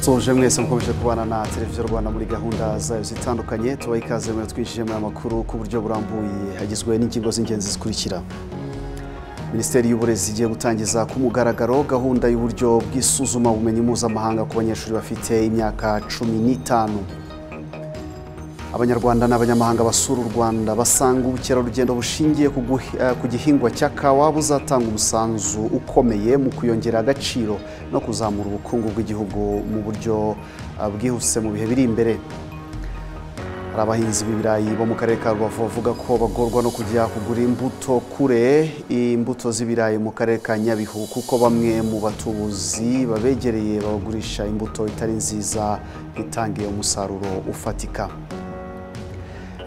tuje mwese mukomeje kubana na televiziyo rwanda muri gahunda zayo zitandukanye tuba ikaze muri twinjijemo amakuru ku buryo burambuye hagizwe n'ingingo z'ingenzi zikurikira minisiteri y'uburezi igiye gutangiza ku mugaragaro gahunda y'uburyo bw'isuzumabumenyi mpuzamahanga ku banyeshuri bafite imyaka cumi n'itanu abanyarwanda n'abanyamahanga basura u rwanda basanga ubukerarugendo bushingiye ku guhi- eh, ku gihingwa cya kawa buzatanga umusanzu ukomeye mu kuyongera agaciro no kuzamura ubukungu bw'igihugu mu buryo eh, bwihuse mu bihe biri imbere hari abahinzi b'ibirayi bo mu karere ka rubavu bavuga ko bagorwa no kujya kugura imbuto kure imbuto z'ibirayi mu karere ka nyabihu kuko bamwe mu batubuzi babegereye bagurisha imbuto itari nziza itangiye umusaruro ufatika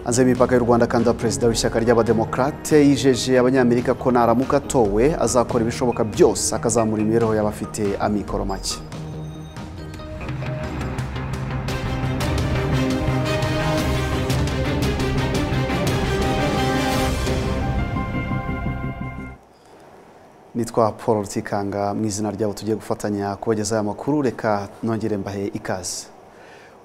hanze y'imipaka y'u rwanda kandi perezida w'ishyaka ry'abademokarate yijeje abanyamerika ko naramuka atowe azakora ibishoboka byose akazamura imibereho y'abafite amikoro make nitwa paul rutikanga mu izina ryabo tugiye gufatanya kubagezaho aya makuru reka nongere mbahe ikaze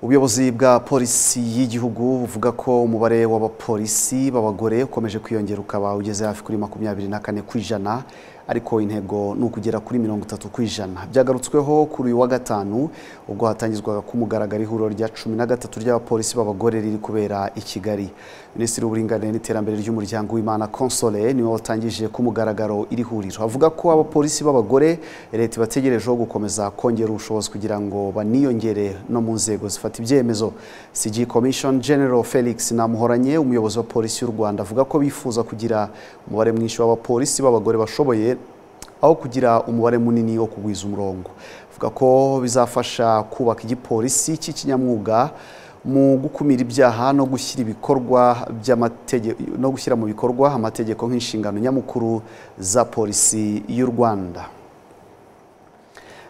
ubuyobozi bwa polisi y'igihugu buvuga ko umubare w'abapolisi b'abagore ukomeje kwiyongera ukaba ugeze hafi kuri makumyabiri na kane ku ijana ariko intego ni ukugera kuri mirongo itatu ku ijana byagarutsweho kuri uyu wa gatanu ubwo hatangizwaga ku mugaragaro ihuriro rya cumi na gatatu ry'abapolisi b'abagore riri kubera i kigali minisitiri w'uburinganire n'iterambere ry'umuryango w'imana konsole niwe watangije ku mugaragaro iri huriro avuga ko abapolisi b'abagore leta ibategerejeho gukomeza kongera ubushobozi kugira ngo baniyongere no mu nzego zifata ibyemezo cg commission general felix namuhoranye umuyobozi wa polisi y'u rwanda avuga ko bifuza kugira umubare mwinshi w'abapolisi b'abagore bashoboye aho kugira umubare munini wo kugwiza umurongo avuga ko bizafasha kubaka igipolisi cy'ikinyamwuga mu gukumira ibyaha no gushyira ibikorwa by'amategeko no gushyira mu bikorwa amategeko nk'inshingano nyamukuru za polisi y'u Rwanda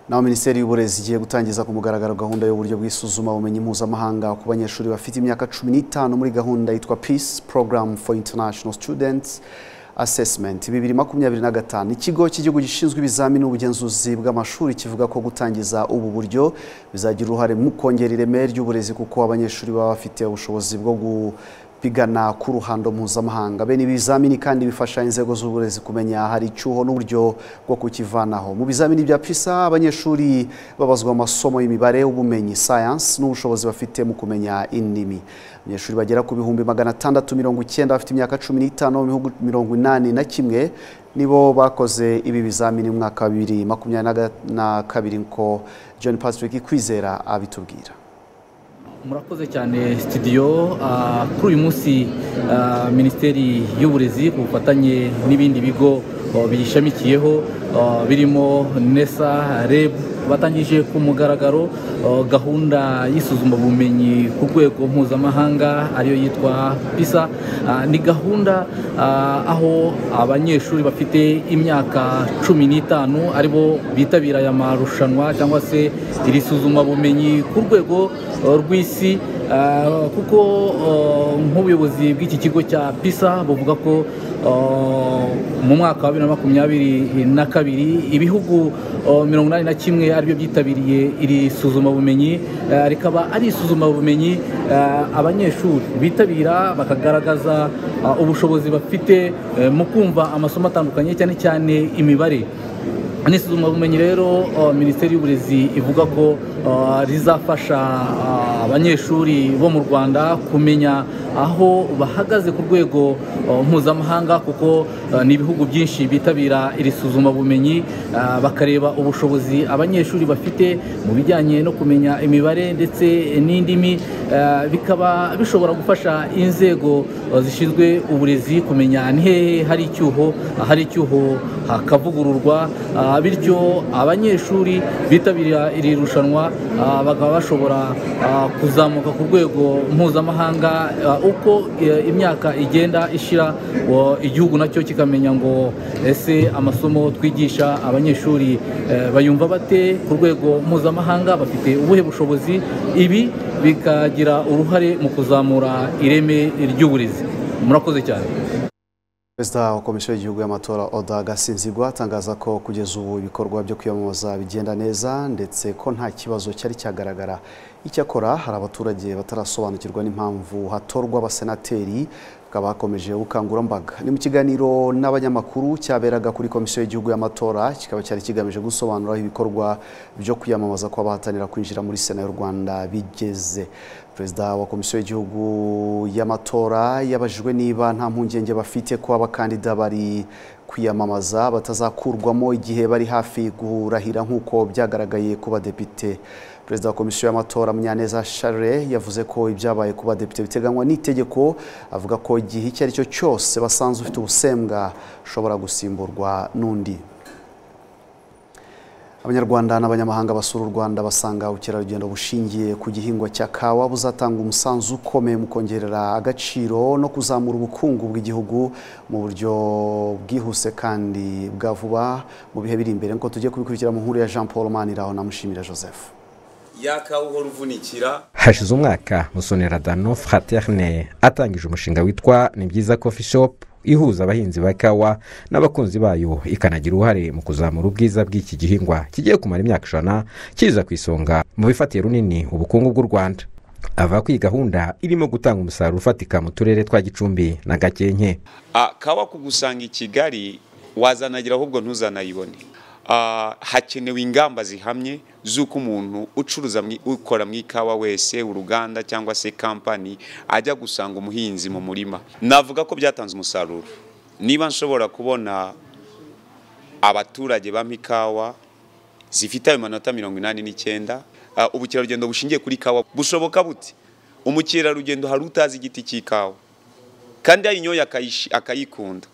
naho minisiteri y'uburezi igiye gutangiza ku mugaragaro gahunda y'uburyo bw'isuzumabumenyi mpuzamahanga ku banyeshuri bafite imyaka cumi n'itanu muri gahunda yitwa peace program for international students assessment bibiri makumyabiri na gatanu ikigo cy'igihugu gishinzwe ibizamini n'ubugenzuzi bw'amashuri kivuga ko gutangiza ubu buryo bizagira uruhare mu kongera ireme ry'uburezi kuko abanyeshuri baba bafite ubushobozi bwo gupigana ku ruhando mpuzamahanga bene ibi bizamini kandi bifasha inzego z'uburezi kumenya hari icyuho n'uburyo bwo kukivanaho mu bizamini bya PISA abanyeshuri babazwa amasomo y'imibare ubumenyi science n'ubushobozi bafite mu kumenya indimi abanyeshuri bagera ku bihumbi magana atandatu mirongo icyenda bafite imyaka cumi n'itanu mu bihugu mirongo inani na kimwe nibo bakoze ibi bizamini mu mwaka wa bibiri makumyabiri na kabiri nko John Patrick Kwizera abitubwira murakoze cyane sitidiyo Ah, kuri uyu munsi ah, minisiteri y'uburezi ku bufatanye n'ibindi bigo oh, biyishamikiyeho oh, birimo nesa reb batangije ku mugaragaro oh, gahunda y'isuzumabumenyi ku rwego mpuzamahanga ariyo yitwa pisa Ah, ni gahunda ah, aho abanyeshuri bafite imyaka cumi n'itanu aribo bitabira aya marushanwa cyangwa se iri suzumabumenyi ku rwego uh, rw'isi uh, kuko uh, nk'ubuyobozi bw'iki kigo cya pisa buvuga ko uh, mu mwaka wa bibiri na makumyabiri na kabiri ibihugu uh, mirongo inani na kimwe aribyo byitabiriye iri suzumabumenyi uh, rikaba ari isuzumabumenyi uh, abanyeshuri bitabira bakagaragaza uh, ubushobozi bafite uh, mu kumva amasomo atandukanye cyane cyane imibare ni isuzumabumenyi rero uh, minisiteri y'uburezi ivuga ko uh, rizafasha uh, abanyeshuri bo mu rwanda kumenya aho bahagaze ku rwego uh, mpuzamahanga kuko uh, ni ibihugu byinshi bitabira iri suzumabumenyi uh, bakareba ubushobozi abanyeshuri bafite mu bijyanye no kumenya imibare ndetse n'indimi uh, bikaba bishobora gufasha inzego uh, zishinzwe uburezi kumenya ni hehe hari icyuho ahari icyuho hakavugururwa ah, bityo abanyeshuri bitabira iri rushanwa ah, bakaba bashobora ah, kuzamuka ku rwego mpuzamahanga ah, uko eh, imyaka igenda ishira wo- igihugu nacyo kikamenya ngo ese amasomo twigisha abanyeshuri eh, bayumva bate ku rwego mpuzamahanga bafite ubuhe bushobozi ibi bikagira uruhare mu kuzamura ireme ry'uburezi murakoze cyane perezida wa komisiyo y'igihugu y'amatora oda gasinzigwa atangaza ko kugeza ubu ibikorwa byo kwiyamamaza bigenda neza ndetse ko nta kibazo cyari cyagaragara icyakora hari abaturage batarasobanukirwa n'impamvu hatorwa abasenateri bakaba hakomeje ubukangurambaga ni mu kiganiro n'abanyamakuru cyaberaga kuri komisiyo y'igihugu y'amatora kikaba cyari kigamije gusobanura aho ibikorwa byo kwiyamamaza kw'abahatanira kwinjira muri sena y'u rwanda bigeze perezida wa komisiyo y'igihugu y'amatora yabajijwe niba nta mpungenge bafite ko abakandida bari kwiyamamaza batazakurwamo igihe bari hafi kurahira nk'uko byagaragaye ku badepite perezida wa komisiyo y'amatora munyaneza charles yavuze ko ibyabaye ku badepite biteganywa n'itegeko avuga ko igihe icyo ari cyo cyose basanze ufite ubusembwa ushobora gusimburwa n'undi abanyarwanda n'abanyamahanga basura u rwanda basanga ubukerarugendo bushingiye ku gihingwa cya kawa buzatanga umusanzu ukomeye mu kongerera agaciro no kuzamura ubukungu bw'igihugu mu buryo bwihuse kandi bwa vuba mu bihe biri imbere nk'uko tugiye kubikurikira mu nkuru ya jean paul maniraho na mushimira joseph yakawe uhora uvunikira hashize umwaka musonera dano fraterne atangije umushinga witwa ni byiza coffee shop ihuza abahinzi ba kawa n'abakunzi bayo ikanagira uruhare mu kuzamura ubwiza bw'iki gihingwa kigiye kumara imyaka ijana kiza ku isonga mu bifatiye runini ubukungu bw'u rwanda ava ko iyi gahunda irimo gutanga umusaruro ufatika mu turere twa gicumbi na gakenke Ah, kawa kugusanga i kigali wazanagira ahubwo ntuzanayibone Ah, hakenewe ingamba zihamye z'uko umuntu ucuruza mu- ukora mu ikawa wese uruganda cyangwa se kampani ajya gusanga umuhinzi mu murima navuga ko byatanze umusaruro niba nshobora kubona abaturage bampa ikawa zifite ayo manota mirongo inani n'icyenda ah, ubukerarugendo bushingiye kuri kawa bushoboka bute umukerarugendo hari utazi igiti cy'ikawa kandi ayinyoye akayishi- akayikunda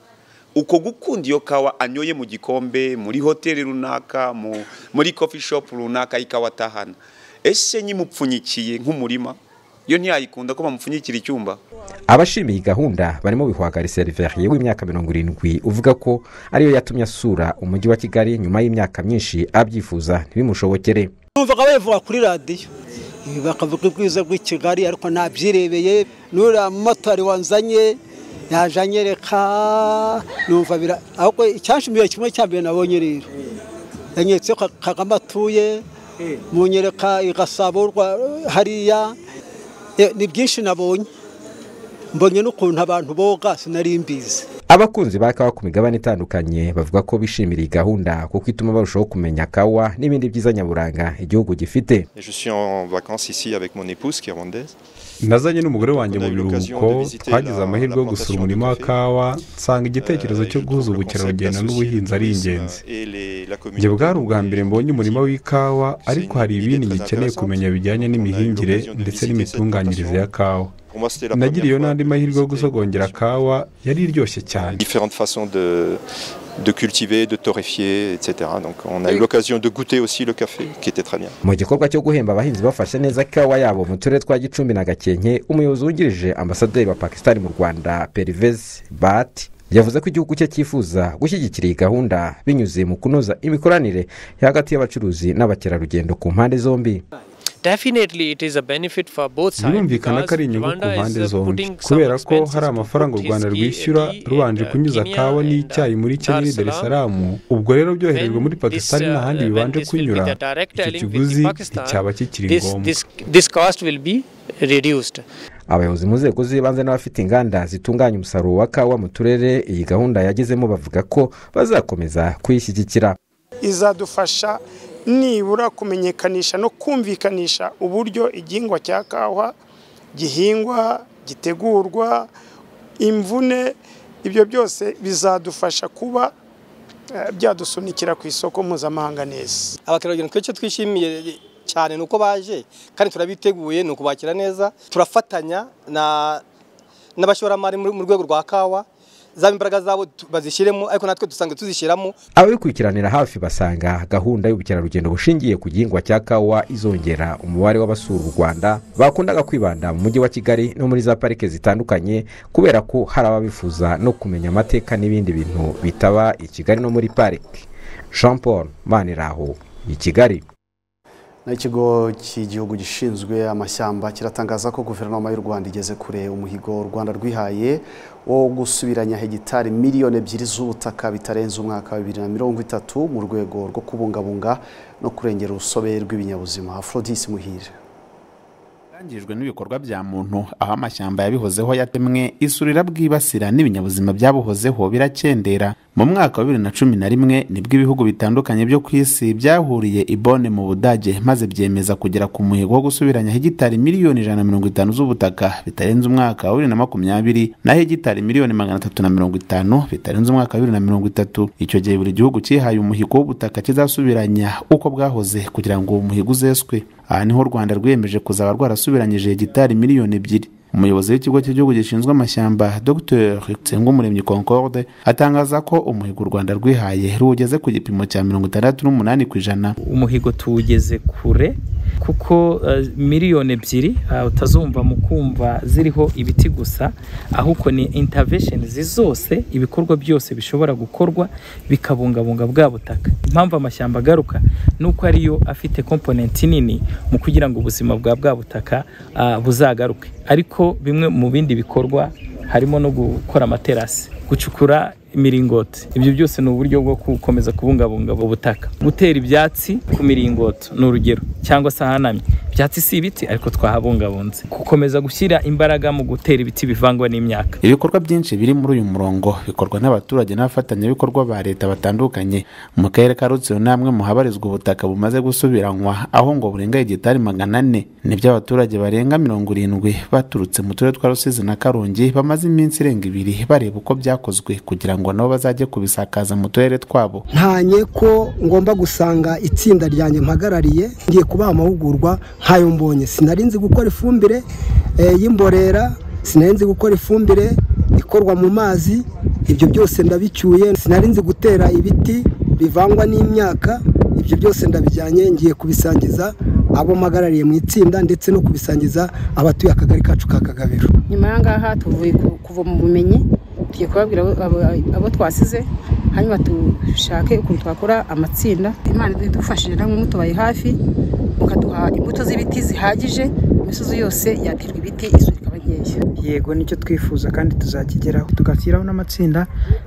uko gukunda iyo kawa anyoye mu gikombe muri hoteli runaka mu- muri coffee shop runaka ikawa atahana ese nyimupfunyikiye nk'umurima yo ntiyayikunda ko bamupfunyikira icyumba abashima iyi gahunda barimo bihwagari seriveriye w'imyaka mirongo irindwi uvuga ko ariyo yatumye asura umujyi wa kigali nyuma y'imyaka myinshi abyifuza ntibimushobokere bumvaga babivuga kuri radiyo Ibi bakavuga ubwiza bw'i kigali ariko ntabyirebeye n'uriya mumotari wanzanye yaje anyereka numva bira ahubwo icyanshimiye kimwe cya mbere nabonye rero yanyeretse ko kagame atuye munyereka i gasabo rwa- hariya Eh, ni byinshi nabonye mbonye n'ukuntu abantu boga sinari mbizi abakunzi ba kawa ku migabane itandukanye bavuga ko bishimira iyi gahunda kuko ituma barushaho kumenya kawa n'ibindi byiza nyaburanga igihugu gifite Et je suis en vacances ici avec mon épouse qui est rwandaise. nazanye n'umugore wanjye mu On a eu l'occasion biruhuko de visiter twagize la- amahirwe yo la gusura plantation umurima wa de café. kawa nsanga igitekerezo Euh, cyo je guhuza trouve le concept ubukerarugendo d'associer n'ubuhinzi ari le tourisme ingenzi et les- la njye communauté bwari ubwa mbere touristique. mbonye umurima w'ikawa ariko hari une idée ibindi très ngikeneye intéressante. kumenya bijyanye On a eu n'imihingire l'occasion de ndetse visiter n'imitunganyirize cette ya kawa Pour moi, c'était la nagiriye iyo première fois n'andi de mahirwe yo visiter gusogongera kawa yari iryoshye cyane différentes façons de, de cultiver, de torréfier, etc. Donc on a eu l'occasion de goûter aussi le café, qui était très bien. mu gikorwa cyo guhemba abahinzi bafashe neza kawa yabo mu turere twa gicumbi na gakenke umuyobozi wungirije ambasaderi wa pakisitani mu rwanda perivezi bati yavuze ko igihugu cye cyifuza gushyigikira iyi gahunda binyuze mu kunoza imikoranire hagati y'abacuruzi n'abakerarugendo ku mpande zombi birumvikana ko ari inyungu ku mpande zombi kubera ko hari amafaranga u rwanda rwishyura rubanje kunyuza kawa n'icyayi muri kenya n'i darisaramu ubwo rero byoherejwe muri pakisitani n'ahandi bibanje kunyura iki kiguzi cyaba kikiri ngombwa abayobozi mu nzego z'ibanze n'abafite inganda zitunganya umusaruro wa kawa mu turere iyi gahunda yagezemo bavuga ko bazakomeza kuyishyigikira izadufasha nibura kumenyekanisha no kumvikanisha uburyo igihingwa cya kawa gihingwa gitegurwa imvune ibyo byose bizadufasha kuba eh, byadusunikira ku isoko mpuzamahanga neza abakerarugendo twese twishimiye cyane ni uko baje kandi turabiteguye ni ukubakira neza turafatanya na- n'abashoramari muri- mu rwego rwa kawa zaba imbaraga zabo tu- bazishyiremo ariko natwe dusanzwe tuzishyiramo ababikurikiranira hafi basanga gahunda y'ubukerarugendo bushingiye ku gihingwa cya kawa izongera umubare w'abasura u rwanda bakundaga kwibanda mu mujyi wa kigali no muri za parike zitandukanye kubera ko hari ababifuza no kumenya amateka n'ibindi bintu bitaba i kigali no muri parike jean paul maniraho i kigali naho ikigo cy'igihugu gishinzwe amashyamba kiratangaza ko guverinoma y'u rwanda igeze kure umuhigo u rwanda rwihaye wo gusubiranya hegitari miliyoni ebyiri z'ubutaka bitarenze umwaka wa bibiri na mirongo itatu mu rwego rwo kubungabunga no kurengera urusobe rw'ibinyabuzima aforodisi muhire yangijwe n'ibikorwa bya muntu aho amashyamba yabihozeho yatemwe isuri irabwibasira n'ibinyabuzima byabuhozeho birakendera mu mwaka wa bibiri na cumi na rimwe nibwo ibihugu bitandukanye byo ku isi byahuriye ibone mu budage maze byemeza kugera ku muhigo wo gusubiranya hegitari miliyoni ijana na mirongo itanu z'ubutaka bitarenze umwaka wa bibiri na makumyabiri na hegitari miliyoni magana atatu na mirongo itanu bitarenze umwaka wa bibiri na mirongo itatu icyo gihe buri gihugu cyihaye umuhigo w'ubutaka kizasubiranya uko bwahoze kugira ngo uwo muhigo uzeswe aha niho u rwanda rwiyemeje kuzaba rwarasubiranyije hegitari miliyoni ebyiri umuyobozi w'ikigo cy'igihugu gishinzwe amashyamba dr nsengumuremyi concorde atangaza ko umuhigo u rwanda rwihaye ruwugeze ku gipimo cya mirongo itandatu n'umunani ku ijana umuhigo tuwugeze kure kuko miliyoni ebyiri utazumva mu kumva ziriho ibiti gusa ahubwo ni intaveshenizi zose ibikorwa byose bishobora gukorwa bikabungabunga bwa butaka impamvu amashyamba agaruka ni uko ariyo afite komponenti nini mu kugira ngo ubuzima bwa bwa butaka buzagaruke ariko bimwe mu bindi bikorwa harimo no gukora amaterasi gucukura imiringoti ibyo byose ni uburyo bwo gukomeza kubungabunga ubutaka gutera ibyatsi ku miringoti ni urugero cyangwa se ahanamye ibyatsi si ibiti ariko twahabungabunze gukomeza gushyira imbaraga mu gutera ibiti bivangwa n'imyaka ibikorwa byinshi biri muri uyu murongo bikorwa n'abaturage n'abafatanyabikorwa ba leta batandukanye mu karere ka rutsiro namwe muhabarizwa ubutaka bumaze gusubiranywa aho ngo burenga igitari magana ane nibyo abaturage barenga mirongo irindwi baturutse mu turere twa rusizi na karongi bamaze iminsi irenga ibiri bareba uko byakozwe kugira ngo ngo nabo bazajye kubisakaza mu turere twabo ntanye ko ngomba gusanga itsinda ryanjye mpagarariye ngiye kubaha amahugurwa nk'ayo mbonye sinari nzi gukora ifumbire y'imborera sinari nzi gukora ifumbire ikorwa mu mazi ibyo byose ndabicyuye sinari nzi gutera ibiti bivangwa n'imyaka ibyo byose ndabijyanye ngiye kubisangiza abo mpagarariye mu itsinda ndetse no kubisangiza abatuye akagari kacu ka kagabiro nyuma y'ahangaha tuvuye kuva mu bumenyi tugiye kubabwira abo twasize hanyuma dushake ukuntu twakora amatsinda imana idufashije namwe mutubaye hafi mukaduha imbuto z'ibiti zihagije imisozi yose yaterwa ibiti isuri ikaba nkeya yego nicyo twifuza kandi tuzakigeraho tugashyiraho n'amatsinda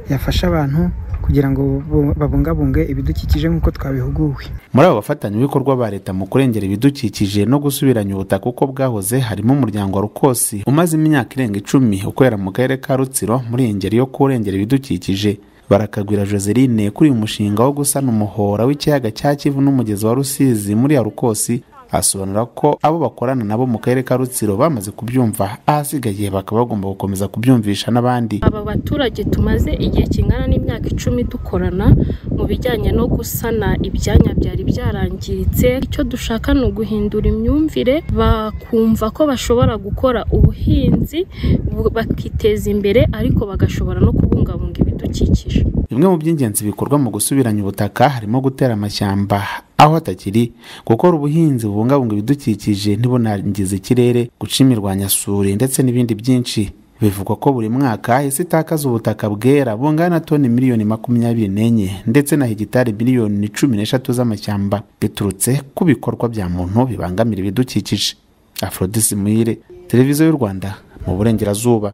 yafasha abantu kugira ngo babungabunge ibidukikije nk'uko twabihuguwe muri abo bafatanyabikorwa ba leta mu kurengera ibidukikije no gusubiranya ubutaka uko bwahoze harimo umuryango wa rukosi umaze imyaka irenga icumi ukorera mu karere ka rutsiro muri iyi ngeri yo kurengera ibidukikije barakagwira joseline kuri uyu mushinga wo gusana umuhora w'ikiyaga cya kivu n'umugezi wa rusizi muri ya rukosi asobanura ko abo bakorana nabo mu karere ka rutsiro bamaze kubyumva ahasigaye bakaba bagomba gukomeza kubyumvisha n'abandi aba baturage tumaze igihe kingana n'imyaka icumi dukorana mu bijyanye no gusana ibyanya byari byarangiritse icyo dushaka ni uguhindura imyumvire bakumva ko bashobora gukora ubuhinzi bakiteza imbere ariko bagashobora no kubungabunga ibidukikije bimwe mu by'ingenzi bikorwa mu gusubiranya ubutaka harimo gutera amashyamba aho atakiri gukora ubuhinzi bubungabunga ibidukikije ntibunangize ikirere guca imirwanyasuri ndetse n'ibindi byinshi bivugwa ko buri mwaka isi itakaza ubutaka bwera bungana toni miliyoni makumyabiri n'enye ndetse na hegitari miliyoni cumi n'eshatu z'amashyamba biturutse ku bikorwa bya muntu bibangamira ibidukikije afrodisi muhire televiziyo y'u rwanda mu burengerazuba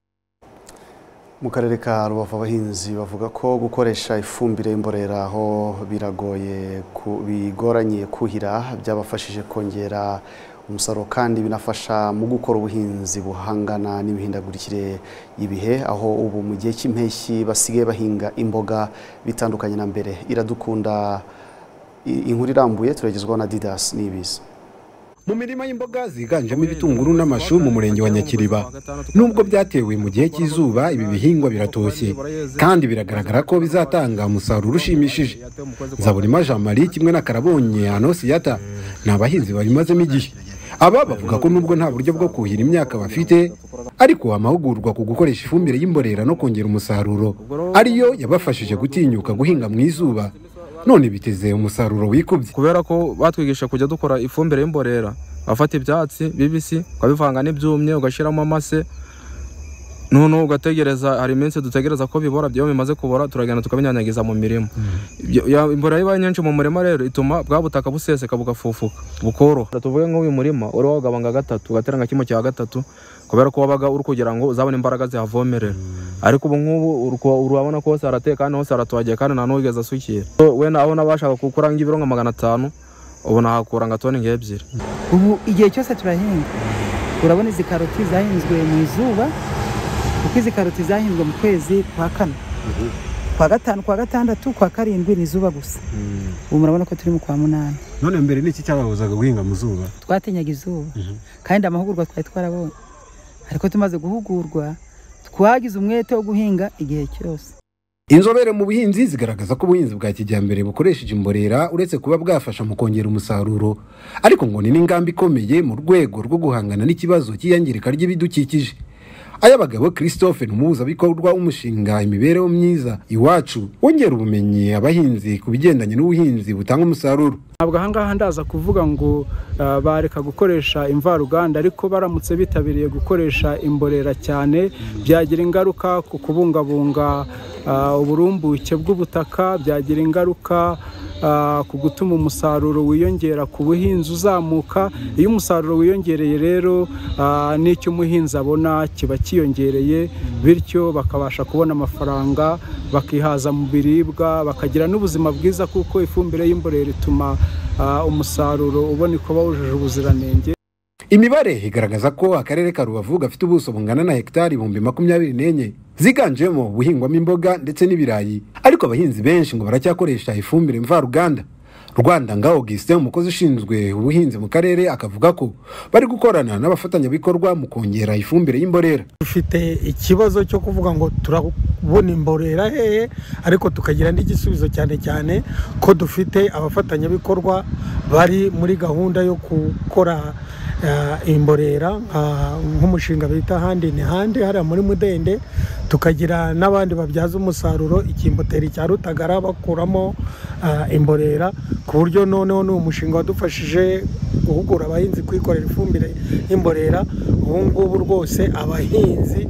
mu karere ka rubavu abahinzi bavuga ko gukoresha ifumbire y'imborera aho biragoye bigoranye kuhira byabafashije kongera umusaruro kandi binafasha mu gukora ubuhinzi buhangana n'imihindagurikire y'ibihe aho ubu mu gihe cy'impeshyi basigaye bahinga imboga bitandukanye na mbere iradukunda inkuru irambuye turagezwaho na didasi n'ibiza mu mirima y'imboga ziganjemo ibitunguru n'amashu mu murenge wa nyakiriba nubwo byatewe mu gihe cy'izuba ibi bihingwa biratoshye kandi biragaragara ko bizatanga umusaruro ushimishije zaburima jean marie kimwe na karabonye anosiyata ni abahinzi babimazemo igihe aba bavuga ko nubwo nta buryo bwo kuhira imyaka bafite ariko amahugurwa ku gukoresha ifumbire y'imborera no kongera umusaruro ariyo yabafashije gutinyuka guhinga mu izuba none biteze umusaruro wikubye kubera ko batwigisha kujya dukora ifumbire y'imborera bafata ibyatsi bibisi ukabivanga n'ibyumye ugashyiramo amase none ugategereza hari iminsi dutegereza ko bibora byo bimaze kubora turagenda tukabinyanyagiza mu mirima imvura ibaye nyinshi mu murima rero ituma bwa butaka buseseka bugafufuka bukoroha tuvuge nk'uyu murima uri wagabanga gatatu ugatera nka kimwe cya gatatu kubera ko wabaga uri kugira ngo uzabone imbaraga zihavomerera ariko ubu nk'ubu urabona ko hose harateye kandi hose haratohagiye kandi nta n'uwigeze asukira we nawe n'abashaka kukuranga ibiro nka magana atanu ubu nahakura nka toni nk'ebyiri ubu igihe cyose turahinga urabona izi karoti zahinzwe mu izuba kuko izi karoti zahinzwe mu kwezi kwa kane kwa gatanu kwa gatandatu kwa karindwi ni izuba gusa ubu murabona ko turi mu kwa munani none mbere n'iki cyababuzaga guhinga mu zuba twatinyaga izuba kandi amahugurwa twari twarabonye ariko tumaze guhugurwa twagize umwete wo guhinga igihe cyose inzobere mu buhinzi zigaragaza ko ubuhinzi bwa kijyambere bukoresheje imborera uretse kuba bwafasha mu kongera umusaruro ariko ngo ni n'ingamba ikomeye mu rwego rwo guhangana n'ikibazo cy'iyangirika ry'ibidukikije ay'abagabo christophe ni umuhuzabikorwa w'umushinga imibereho myiza iwacu wongera ubumenyi abahinzi ku bigendanye n'ubuhinzi butanga umusaruro ntabwo ahangaha ndaza kuvuga ngo bareka gukoresha imvaruganda ariko baramutse bitabiriye gukoresha imborera cyane byagira ingaruka ku kubungabunga uburumbuke bw'ubutaka byagira ingaruka ku gutuma umusaruro wiyongera ku buhinzi uzamuka iyo umusaruro wiyongereye rero n'icyo umuhinzi abona kiba cyiyongereye bityo bakabasha kubona amafaranga bakihaza mu biribwa bakagira n'ubuzima bwiza kuko ifumbire y'imborera ituma umusaruro uboneka uba wujuje ubuziranenge imibare igaragaza ko akarere ka rubavu gafite ubuso bungana na hegitari ibihumbi makumyabiri n'enye ziganjemo ubuhingwamo imboga ndetse n'ibirayi ariko abahinzi benshi ngo baracyakoresha ifumbire mvaruganda rwanda nga augustin umukozi ushinzwe ubuhinzi mu karere akavuga ko bari gukorana n'abafatanyabikorwa mu kongera ifumbire y'imborera dufite ikibazo cyo kuvuga ngo turabona imborera hehe ariko tukagira n'igisubizo cyane cyane ko dufite abafatanyabikorwa bari muri gahunda yo gukora imborera nk'umushinga bita handi ni handi hariya muri mudende tukagira n'abandi babyaza umusaruro ikimboteri cya rutagara bakuramo imborera ku buryo noneho ni umushinga wadufashije guhugura abahinzi kwikorera ifumbire y'imborera ubu ngubu rwose abahinzi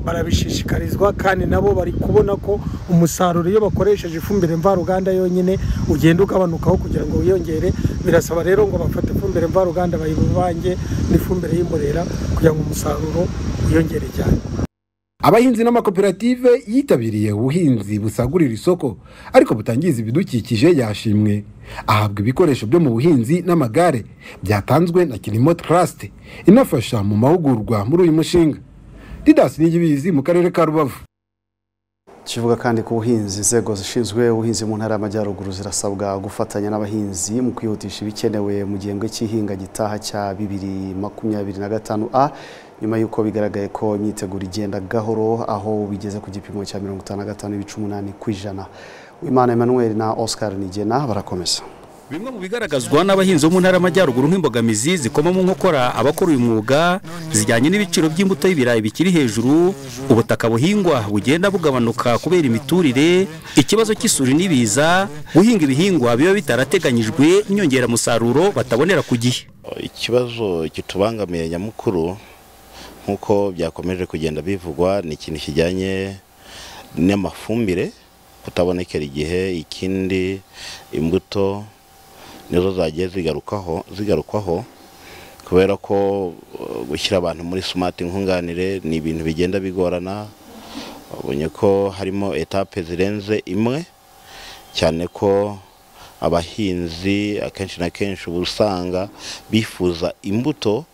barabishishikarizwa kandi nabo bari kubona ko umusaruro iyo bakoresheje ifumbire mvaruganda yonyine ugenda ugabanukaho kugira ngo wiyongere birasaba rero ngo bafate ifumbire mvaruganda bayibuba n'ifumbire y'imborera kugira ngo umusaruro wiyongere cyane abahinzi n'amakoperative yitabiriye ubuhinzi busagurira isoko ariko butangiza ibidukikije yashimwe ahabwa ibikoresho byo mu buhinzi n'amagare byatanzwe na kirimo trust inafasha mu mahugurwa muri uyu mushinga didasi n'igibizi mu karere ka rubavu kivuga kandi ku buhinzi inzego zishinzwe ubuhinzi mu ntara y'amajyaruguru zirasabwa gufatanya n'abahinzi mu kwihutisha ibikenewe mu gihembwe cy'ihinga gitaha cya bibiri makumyabiri na gatanu a nyuma y'uko bigaragaye ko imyiteguro igenda gahoro aho bigeze ku gipimo cya mirongo itanu na gatanu n'ibice umunani ku ijana wimana emmanuel na oscar nigena barakomeza bimwe mu bigaragazwa n'abahinzi bo mu ntara y'amajyaruguru nk'imbogamizi zikoma mu nkokora abakora uyu mwuga zijyanye n'ibiciro by'imbuto y'ibirayi bikiri hejuru ubutaka buhingwa bugenda bugabanuka kubera imiturire ikibazo cy'isuri n'ibiza guhinga ibihingwa biba bitarateganyijwe inyongeramusaruro batabonera ku gihe ikibazo kitubangamiye nyamukuru nk'uko byakomeje kugenda bivugwa ni ikintu kijyanye n'amafumbire kutabonekera igihe ikindi imbuto nizo zagiye zigarukaho zigarukwaho kubera ko gushyira abantu muri sumati nkunganire ni ibintu bigenda bigorana ubonye ko harimo etape zirenze imwe cyane ko abahinzi akenshi na kenshi uba usanga bifuza imbuto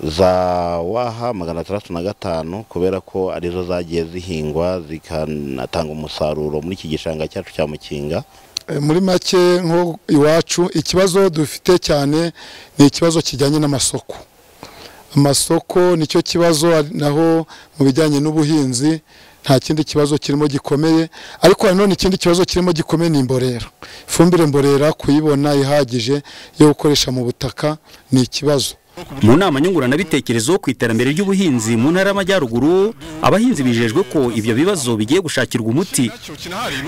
za waha magana atandatu na gatanu kubera ko arizo zagiye zihingwa zikanatanga umusaruro muri iki gishanga cyacu cya mukinga muri make nko iwacu ikibazo dufite cyane ni ikibazo kijyanye n'amasoko amasoko nicyo kibazo naho mu bijyanye n'ubuhinzi nta kindi kibazo kirimo gikomeye ariko nanone ikindi kibazo kirimo gikomeye ni imborera ifumbire mborera kuyibona ihagije yo gukoresha mu butaka ni ikibazo mu nama nyunguranabitekerezo ku iterambere ry'ubuhinzi mu ntara y'amajyaruguru abahinzi bijejwe ko ibyo bibazo bigiye gushakirwa umuti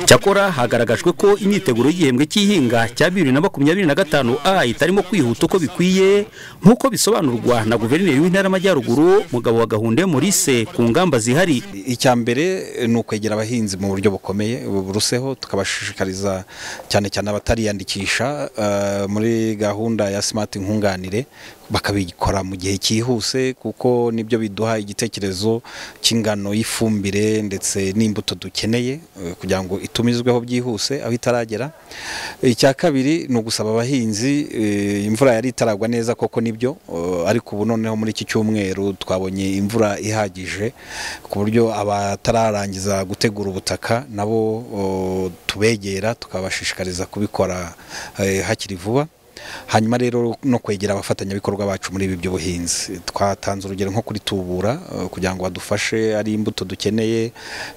cyakora hagaragajwe ko imyiteguro y'igihembwe cy'ihinga cya bibiri na makumyabiri na gatanu a itarimo kwihuta uko bikwiye nk'uko bisobanurwa na guverineri w'intara y'amajyaruguru mugabo wa gahunda morise ku ngamba zihari icya mbere ni ukwegera abahinzi mu buryo bukomeye buruseho tukabashishikariza cyane cyane abatariyandikisha eh, muri gahunda ya smart nkunganire bakabikora mu gihe cyihuse kuko nibyo biduha igitekerezo cy'ingano y'ifumbire ndetse n'imbuto dukeneye eh, kugira ngo itumizweho byihuse aho itaragera icya kabiri ni ugusaba abahinzi eh, imvura yari itaragwa neza koko nibyo eh, ariko ubu noneho muri iki cyumweru twabonye imvura ihagije ku buryo abatararangiza gutegura ubutaka nabo eh, tubegera tukabashishikariza kubikora eh, hakiri vuba hanyuma rero no kwegera abafatanyabikorwa bacu muri ibi by'ubuhinzi twatanze urugero nko kuri tubura eh, kugira ngo badufashe ari imbuto dukeneye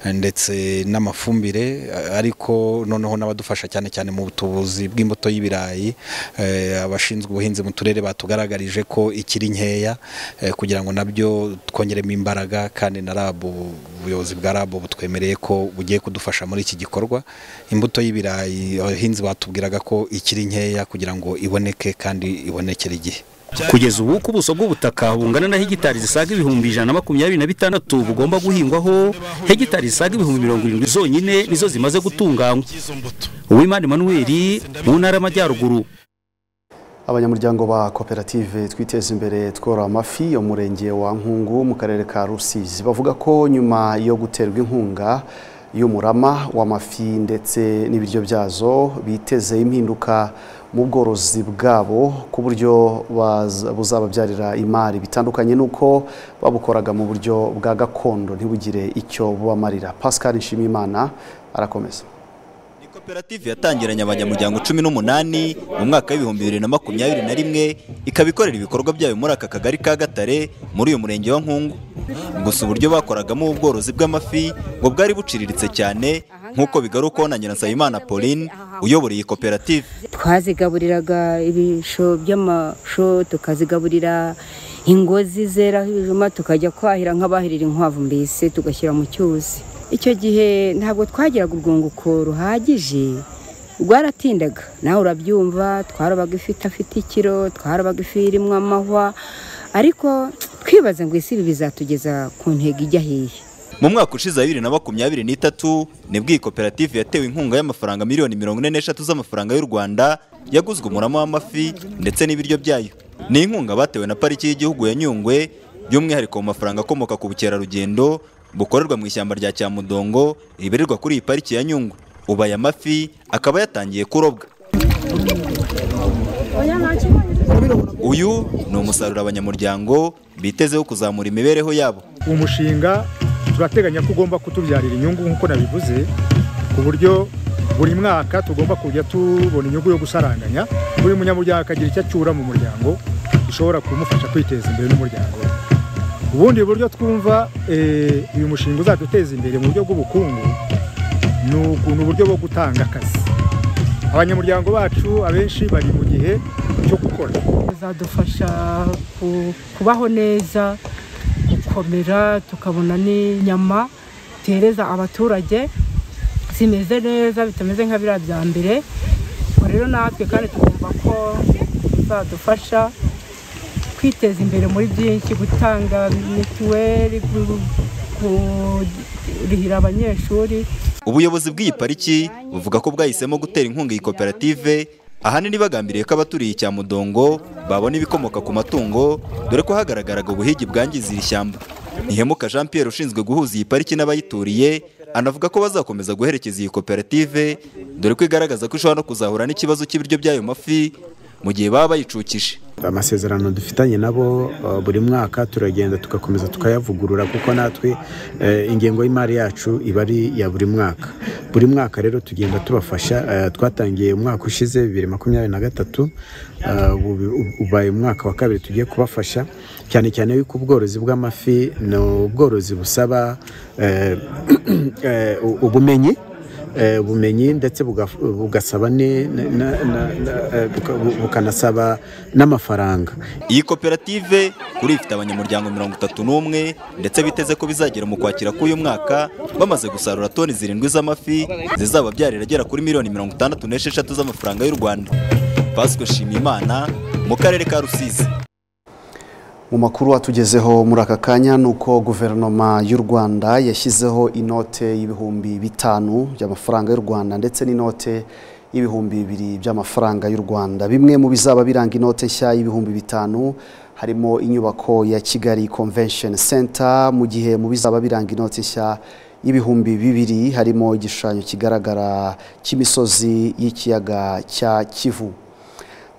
eh, ndetse n'amafumbire eh, ariko noneho n'abadufasha cyane cyane mu butubuzi bw'imbuto y'ibirayi eh, abashinzwe ubuhinzi mu turere batugaragarije ko ikiri nkeya eh, kugira ngo nabyo twongeremo imbaraga kandi na RAB ubuyobozi bwa RAB butwemereye ko bugiye kudufasha muri iki gikorwa imbuto y'ibirayi abahinzi batubwiraga ko ikiri nkeya kugira ngo iboneke kandi ibonekere igihe kugeza ubu ku buso bw'ubutaka bungana na hegitari zisaga ibihumbi ijana na makumyabiri na bitandatu bugomba guhingwaho hegitari zisaga ibihumbi mirongo irindwi zonyine nizo zimaze gutunganywa uwimana emmanuel mu ntara y'amajyaruguru abanyamuryango ba koperative twiteza imbere tworora amafi yo mu murenge wa nkungu mu karere ka rusizi bavuga ko nyuma yo guterwa inkunga y'umurama w'amafi ndetse n'ibiryo byazo biteze impinduka mu bworozi bwabo ku buryo baza- buzababyarira imari bitandukanye n'uko babukoraga mu buryo bwa gakondo ntibugire icyo bubamarira pascal nshimiyimana arakomeza koperative yatangiranye abanyamuryango cumi n'umunani mu mwaka w'ibihumbi bibiri na makumyabiri na rimwe ikaba ikorera ibikorwa byayo muri aka kagari ka gatare muri uyu murenge wa nkungu gusa uburyo bakoragamo ubworozi bw'amafi ngo bwari buciriritse cyane nk'uko bigarukaho na nyirasabimana pauline uyobora iyi koperative twazigaburiraga ibisho by'amasho tukazigaburira ingozi zeraho ibijuma tukajya kwahira nk'abahirira inkwavu mbese tugashyira mu cyuzi icyo gihe ntabwo twagiraga urwunguko ruhagije rwaratindaga nawe urabyumva twarobaga ifi idafite ikiro twarobaga ifi irimo amahwa ariko twibaza ngo isi ibi bizatugeza ku ntego ijya hehe mu mwaka ushize wa bibiri na makumyabiri n'itatu nibwo iyi koperative yatewe inkunga y'amafaranga miliyoni mirongo ine n'eshatu z'amafaranga y'u rwanda yaguzwe umurama w'amafi ndetse n'ibiryo byayo ni inkunga batewe na pariki y'igihugu ya nyungwe by'umwihariko mu mafaranga akomoka ku bukerarugendo bukorerwa mu ishyamba rya cyamudongo ribererwa kuri iyi pariki ya nyungwe ubu aya mafi akaba yatangiye kurobwa uyu ni umusaruro abanyamuryango bitezeho kuzamura imibereho yabo umushinga turateganya ko ugomba kutubyarira inyungu nk'uko nabivuze ku buryo buri mwaka tugomba kujya tubona inyungu yo gusaranganya buri munyamuryango akagira icyo acyura mu muryango gishobora kumufasha kwiteza imbere n'umuryango we ubundi buryo twumva eh, uyu mushinga uzaduteza imbere mu buryo bw'ubukungu ni uku- ni uburyo bwo gutanga akazi abanyamuryango bacu abenshi bari mu gihe cyo gukora bizadufasha ku- kubaho neza gukomera tukabona n'inyama duhereza abaturage zimeze neza bitameze nka biriya bya mbere ubwo rero natwe kandi tugomba ko bizadufasha kwiteza imbere muri byinshi gutanga mituweli gu- kurihira abanyeshuri ubuyobozi bw'iyi pariki buvuga ko bwahisemo gutera inkunga iyi koperative ahanini bagambiriye ko abaturiye icyamudongo babona ibikomoka ku matungo dore ko hagaragaraga ubuhigi bwangiza iri shyamba ntihemuka jean pierre ushinzwe guhuza iyi pariki n'abayituriye anavuga ko bazakomeza guherekeza iyi koperative dore ko igaragaza ko ishobora no kuzahura n'ikibazo cy'ibiryo by'ayo mafi mu gihe baba bayicukije amasezerano dufitanye nabo eh, buri mwaka turagenda tugakomeza tukayavugurura kuko natwe eh, ingengo y'imari yacu iba ari iya buri mwaka buri mwaka rero tugenda tubafasha eh, twatangiye umwaka ushize bibiri makumyabiri na gatatu eh, ubu- ubu- ubaye umwaka wa kabiri tugiye kubafasha cyane cyane yuko ubworozi bw'amafi ni ubworozi busaba eh, eh, u- ubumenyi eh, bumenyi ndetse buga- bugasaba ni- na- na- na- na- eh, buka- bu- bukanasaba n'amafaranga Iyi koperative kuri ifite abanyamuryango mirongo itatu n'umwe ndetse biteze ko bizagera mu kwakira k'uyu mwaka bamaze gusarura toni zirindwi z'amafi zizababyarira agera kuri miliyoni mirongo itandatu n'esheshatu z'amafaranga y'u Rwanda Pasco Shimimana mu karere ka Rusizi mu makuru atugezeho muri aka kanya ni uko guverinoma y'u rwanda yashyizeho inote y'ibihumbi bitanu by'amafaranga y'u rwanda ndetse n'inote y'ibihumbi bibiri by'amafaranga y'u rwanda bimwe mu bizaba biranga inote nshya y'ibihumbi bitanu harimo inyubako ya kigali convention center mu gihe mu bizaba biranga inote nshya y'ibihumbi bibiri harimo igishushanyo kigaragara cy'imisozi y'ikiyaga cya kivu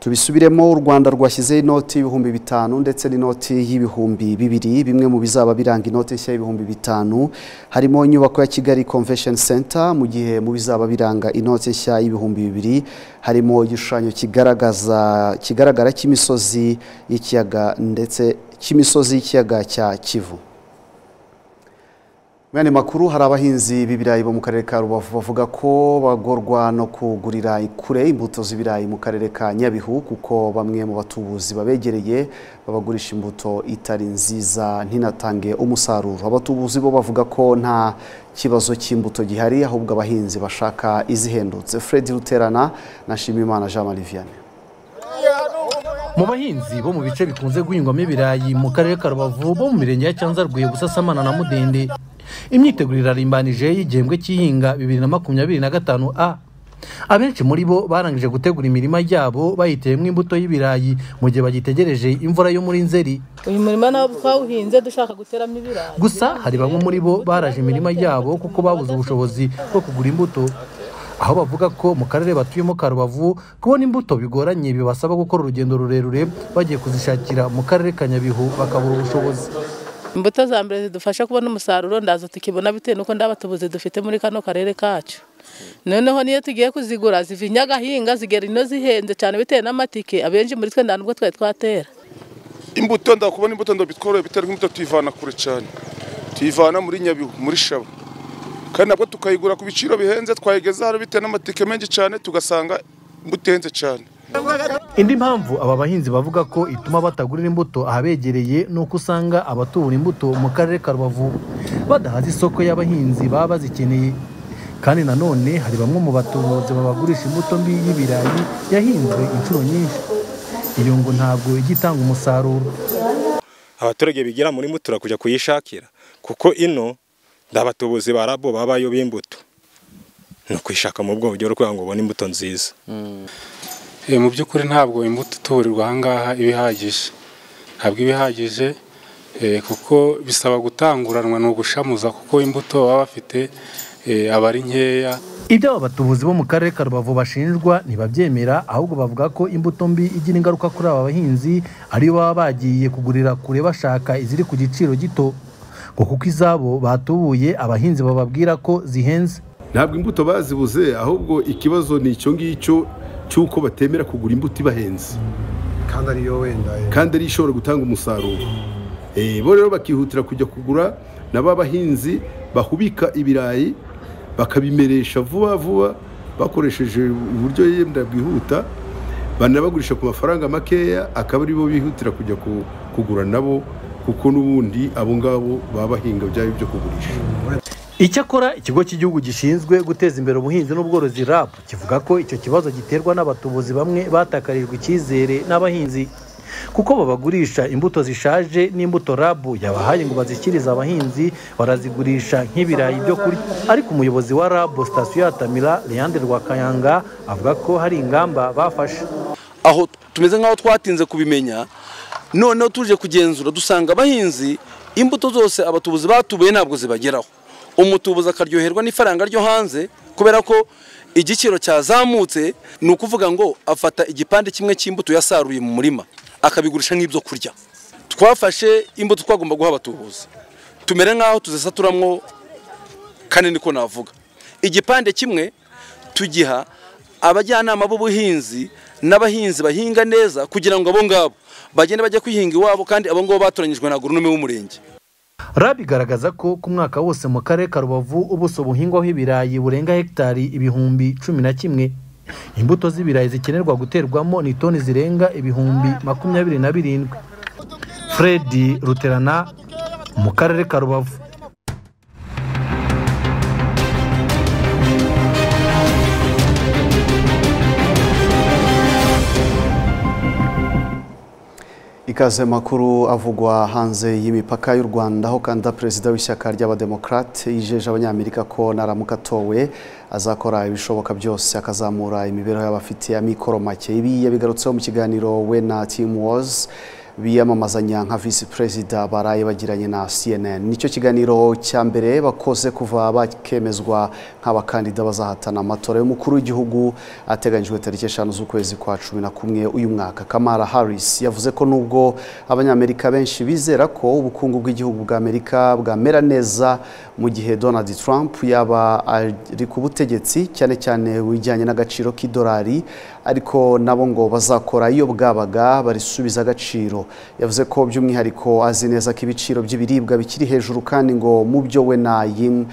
tubisubiremo u rwanda rwashyizeho inoti y'ibihumbi bitanu ndetse n'inoti y'ibihumbi bibiri bimwe mu bizaba biranga inoti nshya y'ibihumbi bitanu harimo inyubako ya kigali convention center mu gihe mu bizaba biranga inoti nshya y'ibihumbi bibiri harimo igishushanyo kigaragaza kigaragara cy'imisozi y'ikiyaga ndetse cy'imisozi y'ikiyaga cya kivu Mwene makuru hari abahinzi b'ibirayi bo mu karere ka Rubavu bavuga ko bagorwa no kugurira kure imbuto z'ibirayi mu karere ka Nyabihu kuko bamwe mu batubuzi babegereye babagurisha imbuto itari nziza ntinatange umusaruro abatubuzi bo bavuga ko nta kibazo cy'imbuto gihari ahubwo abahinzi bashaka izihendutse Fred Ruterana na Shimimana Jean Marie Vianney mu bahinzi bo mu bice bikunze guhingwamo ibirayi mu karere ka rubavu bo mu mirenge ya cyanzarwe busasamana na mudende imyiteguro irarimbanije y'igihembwe cy'ihinga bibiri na makumyabiri na gatanu a abenshi muri bo barangije gutegura imirima yabo bayiteyemo imbuto y'ibirayi mu gihe bagitegereje imvura yo muri nzeri uyu murima nawo twawuhinze dushaka guteramo ibirayi gusa hari bamwe muri bo baraje imirima yabo kuko babuze ubushobozi bwo kugura imbuto aho bavuga ko mu karere batuyemo ka rubavu kubona imbuto bigoranye bibasaba gukora urugendo rurerure bagiye kuzishakira mu karere ka nyabihu bakabura ubushobozi imbuto za mbere zidufasha kubona umusaruro ndaza tukibona bitewe n'uko nda batubuzi dufite muri kano karere kacu noneho niyo tugiye kuzigura ziva inyagahinga zigera ino zihenze cyane bitewe n'amatike abenshi muri twe nta nubwo twari twatera imbuto ndakubona imbuto ndabitworoye bitari nk'imbuto tuyivana kure cyane tuyivana muri nyabihu muri shaba kandi nabwo tukayigura ku biciro bihenze twayigeza hano bitewe n'amatike menshi cyane tugasanga imbuto ihenze cyane indi mpamvu aba bahinzi bavuga ko ituma batagurira imbuto ahabegereye ni uko usanga abatubura imbuto mu karere ka rubavu badahaza isoko y'abahinzi baba bazikeneye kandi nanone hari bamwe mu batubuzi babagurisha imbuto mbi y'ibirayi yahinzwe inshuro nyinshi iyo ngo ntabwo ijya itanga umusaruro abaturage bigira muri mutura kujya kuyishakira kuko ino ndabatubuzi ba rabo babayo b'imbuto ni ukuyishaka mu bwogero kugira ngo ubone imbuto nziza Eh, mu by'ukuri ntabwo imbuto ituburirwa aha ngaha iba ihagije ntabwo iba ihagije eh, kuko bisaba gutanguranwa ni ugushamuza kuko imbuto baba bafite eh, aba ari nkeya ibyo aba batubuzi bo mu karere ka rubavu bashinjwa ntibabyemera ahubwo bavuga ko imbuto mbi igira ingaruka kuri aba bahinzi ariyo baba bagiye kugurira kure bashaka iziri ku giciro gito ngo kuko izabo batubuye abahinzi bababwira ko zihenze ntabwo imbuto bazibuze ahubwo ikibazo ni icyo ngicyo cy'uko batemera kugura imbuto ibahenze kandi ariyo wenda kandi ariyo ishobora gutanga umusaruro Eh, bo rero bakihutira kujya kugura na ba bahinzi bahubika ibirayi bakabimeresha vuba vuba bakoresheje uburyo yenda bwihuta banabagurisha ku mafaranga makeya akaba aribo bihutira kujya ku- kugura nabo kuko n'ubundi abo ngabo baba bahinga byabo byo kugurisha icyakora ikigo cy'igihugu gishinzwe guteza imbere ubuhinzi n'ubworozi rap kivuga ko icyo kibazo giterwa n'abatubuzi bamwe batakarijwe icyizere n'abahinzi kuko babagurisha imbuto zishaje n'imbuto rab yabahaye ngo bazishyikirize abahinzi barazigurisha nk'ibirayi byo kurya ariko umuyobozi wa rab sitasiyo ya tamira leandre rwakayanga avuga ko hari ingamba bafashe aho tumeze nk'aho twatinze kubimenya noneho tuje kugenzura dusanga abahinzi imbuto zose abatubuzi batubuye ntabwo zibageraho umutubuzi akaryoherwa n'ifaranga ryo hanze kubera ko igiciro cyazamutse ni ukuvuga ngo afata igipande kimwe cy'imbuto yasaruye mu murima akabigurisha nk'ibyo kurya twafashe imbuto twagomba guha abatubuzi tumere nk'aho tuzisaturamwo kane niko navuga igipande kimwe tugiha abajyanama b'ubuhinzi n'abahinzi bahinga neza kugira ngo abo ngabo bagende bajya kwihinga iwabo kandi abo ngabo batoranyijwe na goronome w'umurenge rabi igaragaza ko ku mwaka wose mu karere ka rubavu ubuso buhingwaho ibirayi burenga hegitari ibihumbi cumi na kimwe imbuto z'ibirayi zikenerwa guterwamo ni toni zirenga ibihumbi makumyabiri na birindwi fredi ruterana mu karere ka rubavu ikaze makuru avugwa hanze y'imipaka y'u Rwanda aho kanda perezida w'ishyaka ry'abademokrate yijeje abanyamerika ko naramuka atowe azakora ibishoboka byose akazamura imibereho y'abafite amikoro make ibi yabigarutseho mu kiganiro we na Team Wars biyamamazanya nka visi perezida baraye bagiranye na CNN nicyo kiganiro cya mbere bakoze kuva bakemezwa nk'abakandida bazahatana amatora y'umukuru w'igihugu ateganyijwe tariki eshanu z'ukwezi kwa cumi na kumwe uyu mwaka kamara harris yavuze ko nubwo abanyamerika benshi bizera ko ubukungu bw'igihugu bwa amerika bwamera neza mu gihe donald trump yaba ari ku butegetsi cyane cyane wijyanye n'agaciro k'idolari ariko nabo ngo bazakora iyo bwabaga barisubiza agaciro yavuze ko by'umwihariko azi neza ko ibiciro by'ibiribwa bikiri hejuru kandi ngo mu byo we na yim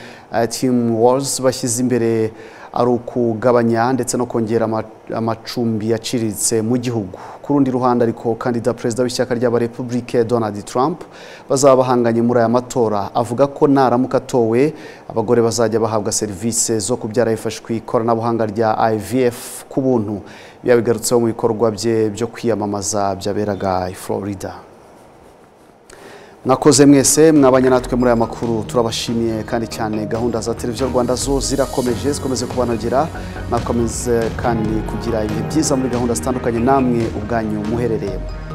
team wars bashyize imbere ari ukugabanya ndetse no kongera amacumbi yaciriritse mu gihugu ku rundi ruhande ariko kandida perezida w'ishyaka ry'abarepubulike donald trump bazaba bahanganye muri aya matora avuga ko naramuka atowe abagore bazajya bahabwa serivisi zo kubyara hifashishwa ku ikoranabuhanga rya ivf ku buntu yabigarutseho mu bikorwa bye byo kwiyamamaza byaberaga i florida mwakoze mwese mwabanye natwe muri aya makuru turabashimiye kandi cyane gahunda za televiziyo rwanda zo zirakomeje zikomeze kubanogera mwakomeze kandi kugira ibihe byiza muri gahunda zitandukanye namwe ubwanyu muherereyemo